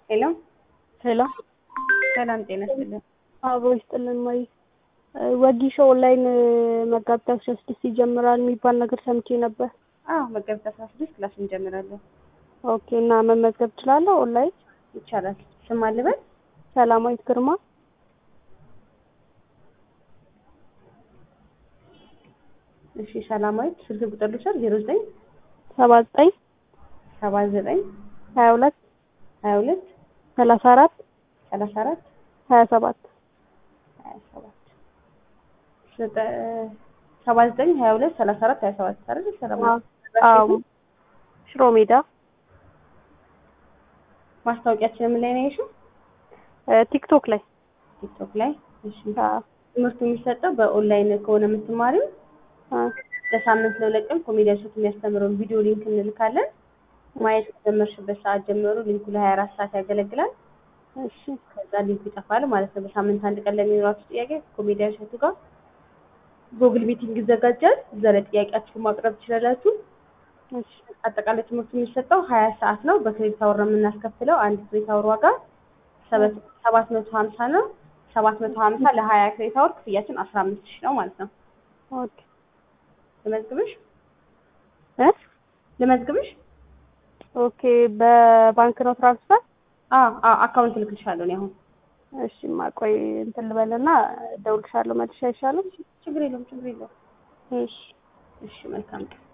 ሄሎ ሄሎ ሰላም ጤና ይስጥልን። አብሮ ይስጥልን። ማይ ወጊሾ ኦንላይን መጋቢት አስራ ስድስት ይጀምራል የሚባል ነገር ሰምቼ ነበር። አዎ መጋቢት አስራ ስድስት ክላስ እንጀምራለን። ኦኬ እና መመዝገብ እችላለሁ ኦንላይን? ይቻላል። ስም አልበል ሰላማዊት ግርማ። እሺ ሰላማዊት ስልክ ቁጥር ልውሰድ ዜሮ ዘጠኝ ሰባ ዘጠኝ ሰባ ዘጠኝ ሀያ ሁለት ሀያ ሁለት ሰላሳ አራት ሰላሳ አራት ሀያ ሰባት ሀያ ሰባት ሰባ ዘጠኝ ሀያ ሁለት ሰላሳ አራት ሀያ ሰባት አይደል? ሰላማዊት አዎ ሽሮ ሜዳ ማስታወቂያችን ምን ላይ ነው ያየሽው? ቲክቶክ ላይ ቲክቶክ ላይ። እሺ አዎ ትምህርቱ የሚሰጠው በኦንላይን ከሆነ የምትማሪው ለሳምንት ለሁለት ቀን ኮሜዲያን ሾት የሚያስተምረውን ቪዲዮ ሊንክ እንልካለን። ማየት ከጀመርሽበት ሰዓት ጀምሮ ሊንኩ ለሀያ አራት ሰዓት ያገለግላል። እሺ ከዛ ሊንኩ ይጠፋል ማለት ነው። በሳምንት አንድ ቀን ለሚኖራችሁ ጥያቄ ኮሜዲያን ሾቱ ጋር ጉግል ሚቲንግ ይዘጋጃል። እዛ ላይ ጥያቄያችሁን ማቅረብ ትችላላችሁ። እሺ አጠቃላይ ትምህርቱ የሚሰጠው ሀያ ሰዓት ነው። በክሬዲት አወር ነው የምናስከፍለው። አንድ ክሬዲት አወር ዋጋ ሰባት መቶ ሀምሳ ነው። ሰባት መቶ ሀምሳ ለሀያ ክሬዲት አወር ክፍያችን አስራ አምስት ሺህ ነው ማለት ነው። ኦኬ ልመዝግብሽ እ ልመዝግብሽ? ኦኬ በባንክ ነው ትራንስፈር? አዎ አዎ አካውንት ልክልሻለሁ እኔ አሁን። እሺ ማቆይ እንትን ልበልና እደውልልሻለሁ መልሼ አይሻልም? ችግር የለውም ችግር የለውም። እሺ እሺ መልካም ቀን